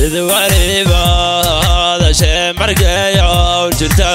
mid waliba hadashee markayow jirta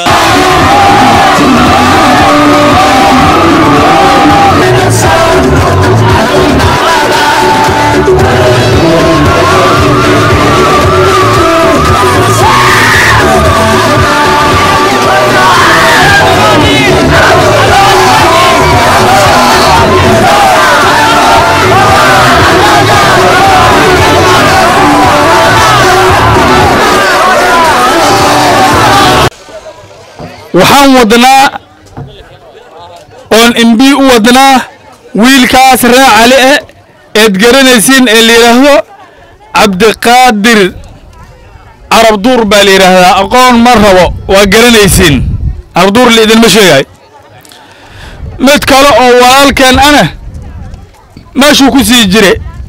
waxaan wadnaa oon imbi u wadnaa wiilkaas ree cali eh eed garanaysiin ee la yidhaahdo cabdiqaadir carabduur baa la yidhaahdaa aqoon ma rabo waa garanaysiin carabduur la idinma sheegay mid kale oo walaalkeen ana meeshuu ku sii jire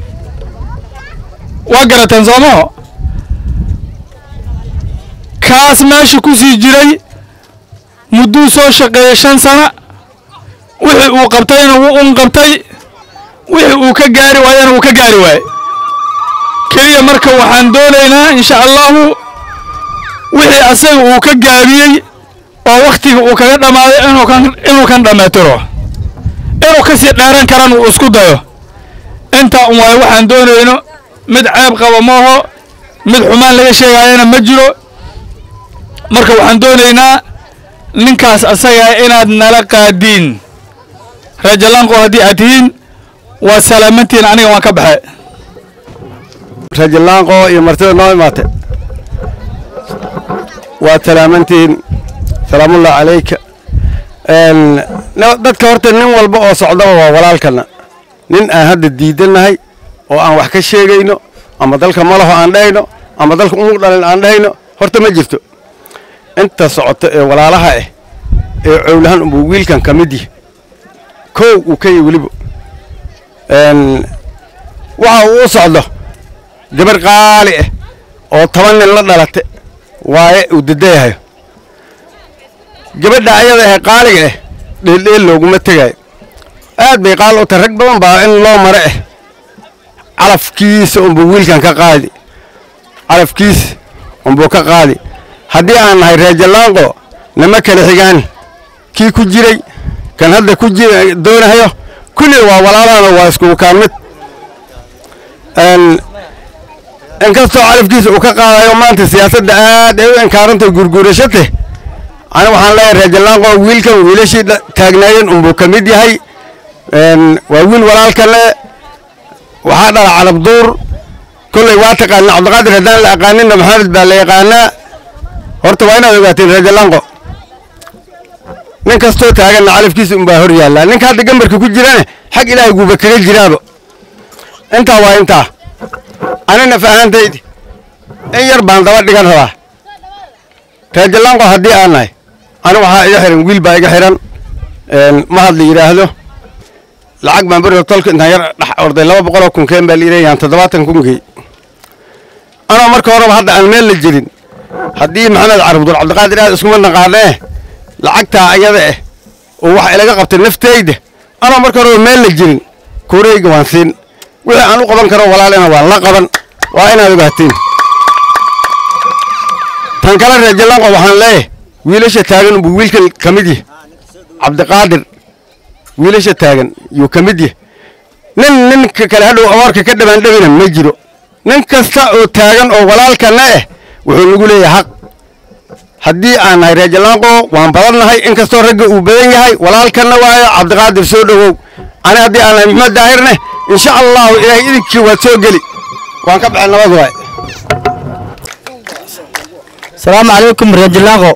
waa garateen soomaho kaas meesha ku sii jiray mudduu soo shaqeeyey shan sana wixii uu qabtayna wuu un qabtay wixii uu ka gaari waayana wuu ka gaari waaye keliya marka waxaan doonaynaa insha allahu wixii asaga uu ka gaabiyey oo wakhtiga uu kaga dhammaaday inuu kan inuu kan dhammaytiro inuu ka sii dheeran karan uu isku dayo intaa un waaye waxaan doonayno mid ceeb qaba maaho mid xumaan laga sheegaayana ma jiro marka waxaan doonaynaa ninkaas asagaa inaad nala qaadiin rajalanqo haddii aad tihiin waa salaamantiin aniga waan ka baxe rajallaanqo iyo martida noo imaate waa salaamantiin salaamullah calayka dadka horta nin walba oo socdaba waa walaalkana nin aan hadda diidannahay oo aan wax ka sheegayno ama dalka malaho aan dhahayno ama dalka umug dhalin aan dhahayno horta ma jirto inta socoto ee walaalaha ah ee cowlahan unbuu wiilkan ka mid yahay kow uu ka yahy weliba waxa uu u socdo gabar qaali ah oo toban nin la dhalata waaye uu dadayahayo gabadha ayada ah qaaliga ah dheeldheel looguma tegaayo aad bay qaal u tahay rag badan baa in loo mare ah calafkiisa unbuu wiilkan ka qaadi calafkiisa unbuu ka qaadi haddii aan nahay reejallaanqo nama kala xigaan kii ku jiray kan hadda ku jira doonahayo kulli waa walaalahana waa iskugu kaan mid inkastoo calafkiisa uu ka qaadayo maanta siyaasadda aad ay u inkaarantay gurguurashate ani waxaan leeyahay reejallaanqo wiilkan wiilashii taagnaayeen unbuu ka mid yahay waa wiil walaalkale waxaa dhala calabduur kolley waa taqaana cabdiqaadir haddaan la aqaaninna maxamed baa la yaqaanaa horta waa inaad ogaateen reejalanqo nin kastoo taaganna calafkiisa unbaa hor yaallaa ninka hadda gambarka ku jirane xag ilaahay guuba kaga jiraaba intaa waa intaa anina faahantaydi in yar baan daba dhigan rabaa reejalanqo haddii aan nahay ani waxaa iga xihan wiil baa iga xihan ma hadla yidhaahdo lacag baan beriga tolka intaan yar dhex orday laba boqoloo kun keen baa liilayaan toddobaatan kunkii anoo marka horeba hadda aan meel la jirin haddii maxamed carabdur cabdiqaadir aad iskuma naqaanee lacagtaa ayada ah oo waxa ilaga qabtay naftayda anoo marka horeba meel la jirin kuureyga waan siin wixii aan u qaban karo walaalina waan la qaban waa inaad ogaatiin tan kale reejalanqo waxaan leeyahay wiilasha taagan buu wiilkan ka mid yahay cabdiqaadir wiilasha taagan yuu ka mid yahay nin ninka kale hadhow abaarka ka dhabaandhabina ma jiro nin kasta oo taagan oo walaalkana ah wuxuu nagu leeyahay xaq haddii aan nahay reejalanqo waan badannahay inkastoo ragga uu badan yahay walaalkana waayo cabdiqaadir soo dhowow ani haddii aan nahay maxmed daahirne insha allahu ilaahay idinkii waad soo geli waan ka baxay nabad waay asalaamu calaykum reejalanqo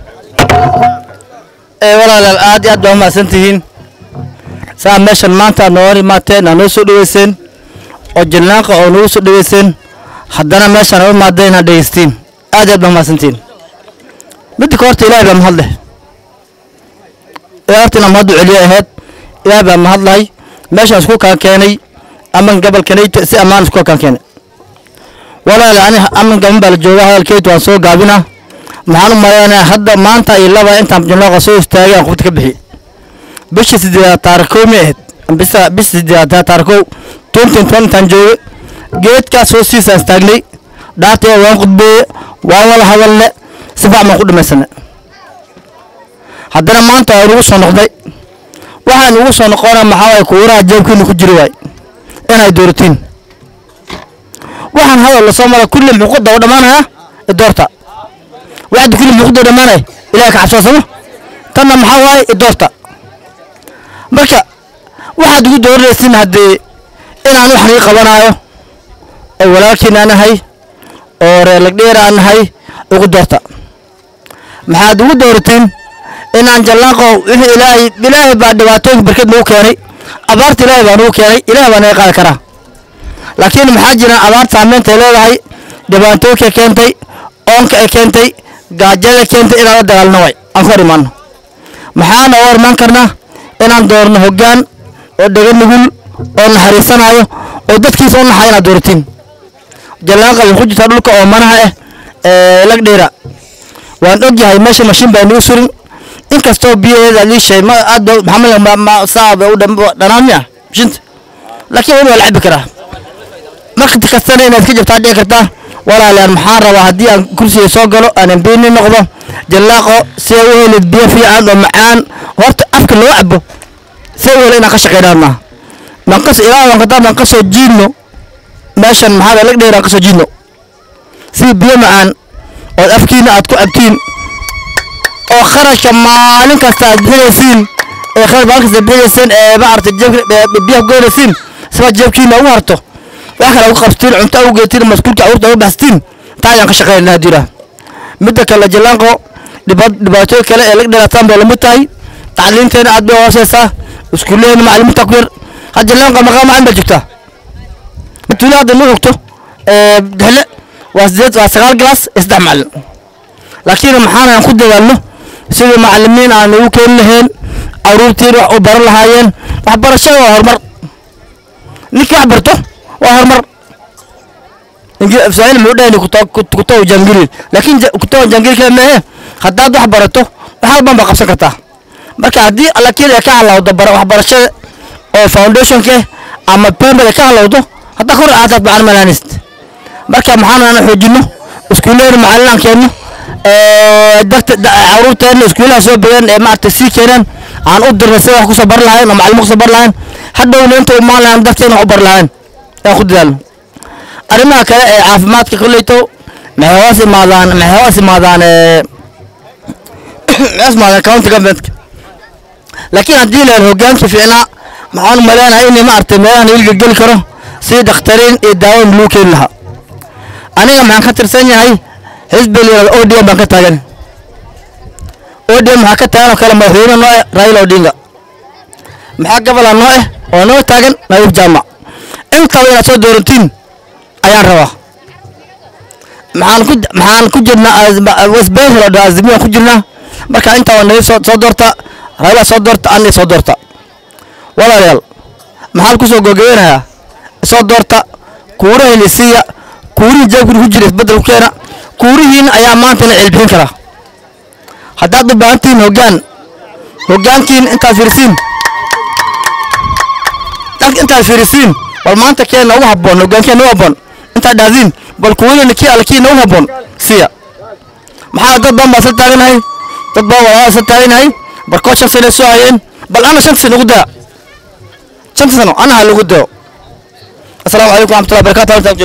ee walaalaal aad iyo aad baa umahadsan tihiin saa meeshan maanta aad nooga imaateen aad noo soo dhoweyseen oo jalnaanqa oo nagu soo dhoweyseen haddana meeshaan aad u imaadeen inaad dhegeystiin aad iyo aad baa umahadsantihiin midda ka horta ilaahay baa mahad leh ilaa horta inaan mahad u celiyo ahayd ilaahay baa mahad lahay meeshaan isku kaan keenay aman gabalkanayta si ammaan isku kaan keenay walaal ani aman gaban baa la joogaa hadalkeyd waan soo gaabinaa maxaan u maleynayaa hadda maanta iyo laba intaan jalnaaqa soo istaagay aan qubta ka bixi bisha sideedaad taarikow ma ahayd bisa bisha sideedaad taarikow twenty twenty intaan jooge geedkaas hoostiisaan istaagnay dhaartaya waan qudbeeye waan wada hadalne si fac baan ku dhamaysane haddana maanta waa inugu soo noqday waxaan ugu soo noqona maxaa waay kuuraha jeebkiina ku jiri waay inay dooratiin waxaan hadal lasoo mara kulli muquda u dhammaanaya idoorta waxda kulli muquda u dhammaanaya ilahay ka cabsoosamo tanna maxaa waaye idoorta marka waxaad ugu dooranaysin haddii inaan wax nii qabanaayo oo walaalkiin aan nahay oo reer lagdheer aan nahay ugu doorta maxaad ugu dooratiin inaan jallaaqo wixii ilaahay ilaahay baa dhibaatooyinka barked nagu keenay abaarta ilaahay baa nagu keenay ilaahay baa naga qaadi karaa laakiin maxaa jira abaarta saameyntaay leedahay dhibaatooyinka keentay oonka ay keentay gaajada keentay inaan la dagaalno way aan ku hor imaano maxaana u hormaan karnaa inaan doorno hoggaan oo dhega nugul oo naxariisanaayo oo dadkiisa u naxaya inaad dooratiin jallaaqa waxay ku jirtaa dhulka oo manaha ah ee lagdheera waan ogyahay meesha mashiin baa nagu surin inkastoo biyaheeda lii sheey ma aad maxamed ma ma saaba u dhanaan miya mashiinta laakiin weli waa la cabi karaa marka kastana inaad ka jabtaa dhici kartaa walaalayaan maxaan rabaa haddii aan kursiga soo galo aan embiini noqdo jallaaqo si ay u helid biyo fiican oo macaan horta afka loo cabo si ay u helo inaan ka shaqeynaan maaha manqas ilaa waan kadaa maan kasoo jiidno meeshan maxaa lag dheer aan kasoo jiidno si biyo macaan ood afkiina aad ku cabtiin oo kharashka maalin kasta aad bixinaysiin ee kharash maalin kasta bixinayseen ee maaragtay jeebka biyaha ku geynaysiin siba jeebkiina ugu harto wax kale ugu qabsatiin cunto ugu geetiin maskuulka awurta ugu baxsatiin taa ayaan ka shaqeynaa haddii yidhaah midda kale jallaanqo dhiba- dhibaatooyin kale ee lag dheeraataan bay lamid tahay tacliinteena aad bay hooseysaa iskuullaheena macalimiinta ku yar had jallaanqo maqaa macalin baa joogtaa tuula hadda ma ogto dexle waa sideed waa sagaal galaas iyo saddex macalin laakiin maxaan aan ku dadaalno sidii macalimiin aan ugu keeni lahayn caruurtiin wax u baran lahaayeen waxbarashada waa horumar ninkii wax barto waa horumar saail muxuu dhahayni kutow jangili laakiin kutow jangili kale meehe haddaad wax barato wax halban baa qabsan kartaa marka haddii laakiin ay ka halawdo bara waxbarashada oo foundationka ama primary ka halawdo haddaa kor aataad macalin malaanist marka maxaan aan xoojino iskuullahena macalin aan keenno dadka caruurteena iskuullaha soo badan ee maaragtay sii keenaan aan u dirnay sida wax kusoo bari lahayn oo macalimo kusoo bari lahayn hadhowna inta umaan lahayn dadkeena wax u bari lahayn aan ku dadaalno arrimaha kale ee caafimaadka kolleyto maxay hoos imaadaan maxay hoos imaadaan maxay hoos imaadaan county governmentka laakiin haddii la helo hoggaanka fiicnaa maxaan umaleynaya inay maaragtay meelahan wilga geli karo sidii dakhtariin iyo daawoyin lagu keeni lahaa aniga maxaan ka tirsan yahay xisbi la yihahdo odm baan ka taagan odm maxaa ka taagan oo kale madaxweyne noo eh raila odinga maxaa gabala noo eh oo noo taagan nadiif jaamac intaba inaad soo doorantiin ayaan rabaa maxaan ku maxaan ku jirnaa wasbeesal azimiyaan ku jirnaa marka intaa waa nadiif soo soo doorta raila soo doorta anna soo doorta walaalayaal maxaan kusoo gogeynayaa soo doorta kuurahayna siiya kuurihii jeebkuna ku jira isbeddel ku keena kuurihiin ayaa maantana celbixin kara haddaad u baahan tihiin hoggaan hoggaankiin intaad fiirisiin intaad fiirisiin bal maanta kee noogu habboon hoggaankee noogu habboon intaad dhahdiin bal kuurihina kii alle kii noogu habboon siya maxaa dad badan baa isla taaganahay dad badan waa isla taaganahay barkood shan sano soo hayeen bal ana shanta sano ugu daa shanta sano ana ha lagu dao asalaamu calaykum waraxmatullahi wabarakatu